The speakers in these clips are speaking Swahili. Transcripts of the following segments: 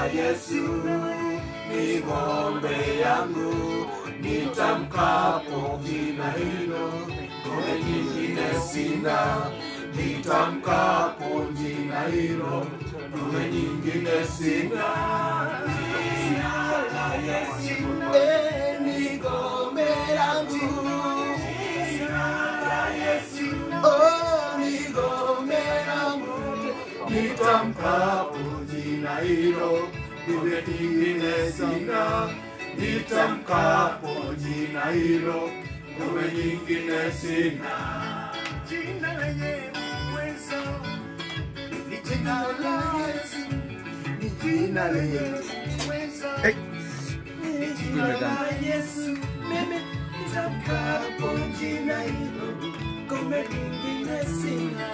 Yesu ni ng'ombe yangu, nitamkapo jina hilo, ng'ombe nyingine sina. Nitamkapo jina hilo, ng'ombe nyingine sina. Jina la Yesu eh, ni ng'ombe yangu, jina la Yesu oh, ni ng'ombe yangu nitamkapo jina hilo, ng'ombe nyingine sina. Nitamkapo jina hilo, ng'ombe nyingine sina. Jina lenye uwezo ni jina la Yesu, Ni jina lenye uwezo ni jina la Yesu, mimi nitamkapo jina hilo, ng'ombe nyingine sina.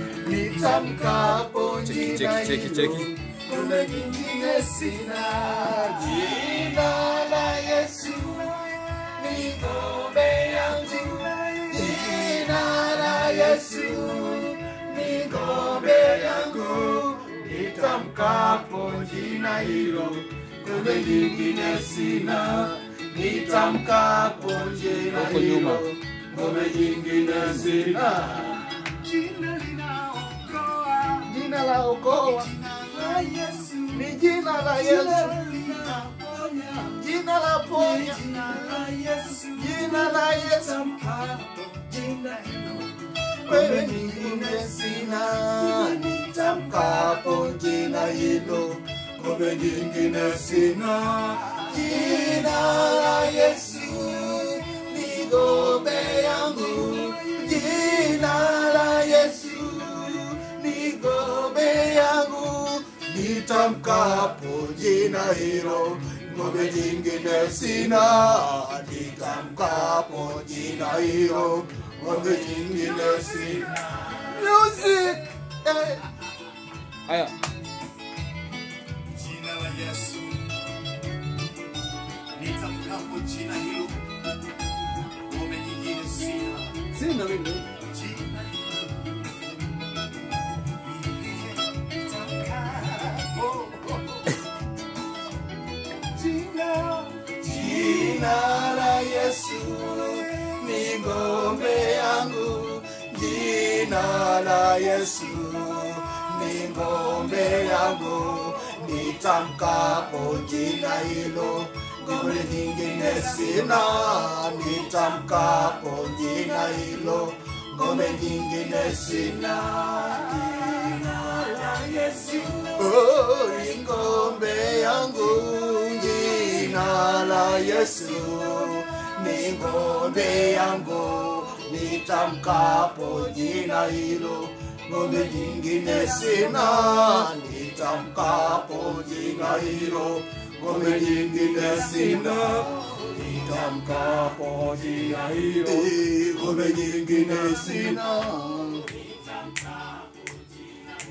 Nitamkapo Cheki, jina cheki, cheki, hilo, cheki. ng'ombe nyingine sina. Jina la Yesu ni ng'ombe yangu, jina la Yesu ni ng'ombe yangu. Nitamkapo jina hilo, ng'ombe nyingine sina. Nitamkapo jina Huko nyuma. hilo, ng'ombe nyingine sina. jina linaokoa, Jina la okoa jina la Yesu, ni jina la jina Yesu, linaponya, jina la ponya, jina la Yesu, jina la Yesu. nitamkapo jina hilo, Wewe nyingine sina, nitamkapo jina hilo, ng'ombe nyingine sina. Jina la Yesu ni ng'ombe yangu, jina la Yesu ni ng'ombe yangu. Nitamkapo jina hilo, ng'ombe nyingine sina. Nitamkapo jina hilo, ng'ombe nyingine sina. Music! Eh. Haya, jina la Yesu, nitamkapo jina hilo, ng'ombe nyingine sina. sina mimi. Jina hilo, nitamkapo. Jina, Jina la Yesu ni ng'ombe yangu, jina la Yesu ni ng'ombe yangu. Nitamkapo jina hilo, ng'ombe nyingine sina. Nitamkapo jina hilo, ng'ombe nyingine sina. Jina la Yesu oh, ni ng'ombe yangu, jina la Yesu ni ng'ombe yangu. Nitamkapo jina hilo, ng'ombe nyingine sina. Nitamkapo jina hilo, ng'ombe nyingine sina. Nitamkapo jina hilo, ng'ombe nyingine sina.